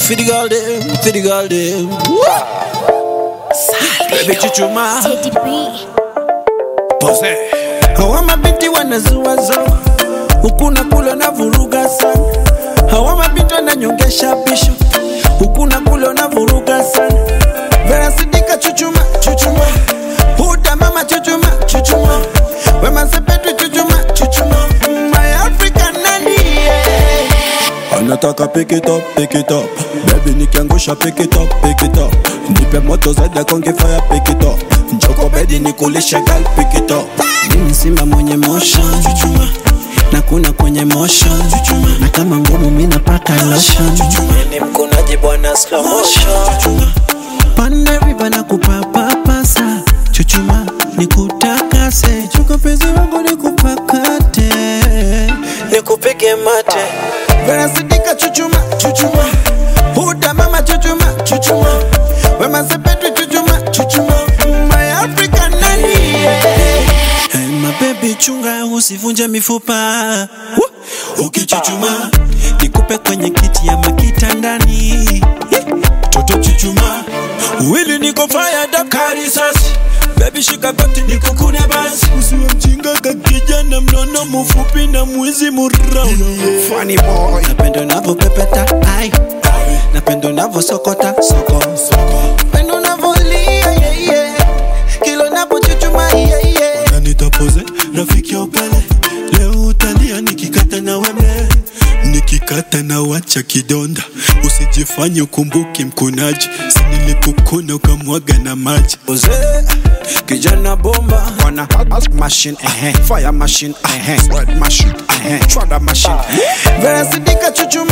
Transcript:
for the girl them, for the girl them. Baby chuchuma, Teddy B. pose. Hawa mabinti wanazuazo huku na kule na vuruga sana. Hawa mabinti wananyongesha bisho huku na kule na vuruga sana. Vera Sidika chuchuma, chuchuma. Huda mama chuchuma, chuchuma. Wema Sepetu chuchuma, chuchuma. My African nani yeah. anataka pick it up, pick it up bebi nikiangusha pick it up, pick it up nipe moto zaidi konge fire pick it up njoko bedi nikulishe gal pick it up Mimi simba mwenye motion chuchuma na kuna kwenye motion chuchuma na kama ngumu mimi napaka lotion chuchuma ni mkunaji bwana slow motion chuchuma pande riba na kupapapasa chuchuma nikutakase chuka penzi wangu nikupakate nikupige mate Vera Sidika chuchuma chuchuma Huda mama chuchuma chuchuma Wema Sepetu chuchuma chuchuma My African nani Hey my baby chunga usivunje mifupa Woo! Ukichuchuma nikupe kwenye kiti ya makitandani Toto chuchuma Wili niko fired up karisasi Baby shika goti nikukune basi Usiwe mjinga kakijana mnono mfupi na mwizi murauni Funny boy Napenda unavyopepeta ai Napenda unavyosokota soko Napenda unavyolia yeah, yeah. Kila unapochuchuma yeah, yeah. na nitapoze rafiki ya upele leo utalia nikikata na wembe nikikata na wacha kidonda usijifanye ukumbuki mkunaji sinilikukuna ukamwaga na maji Oze, kijana bomba wana machine eh fire machine eh sweat machine eh chwada machine Vera Sidika chuchuma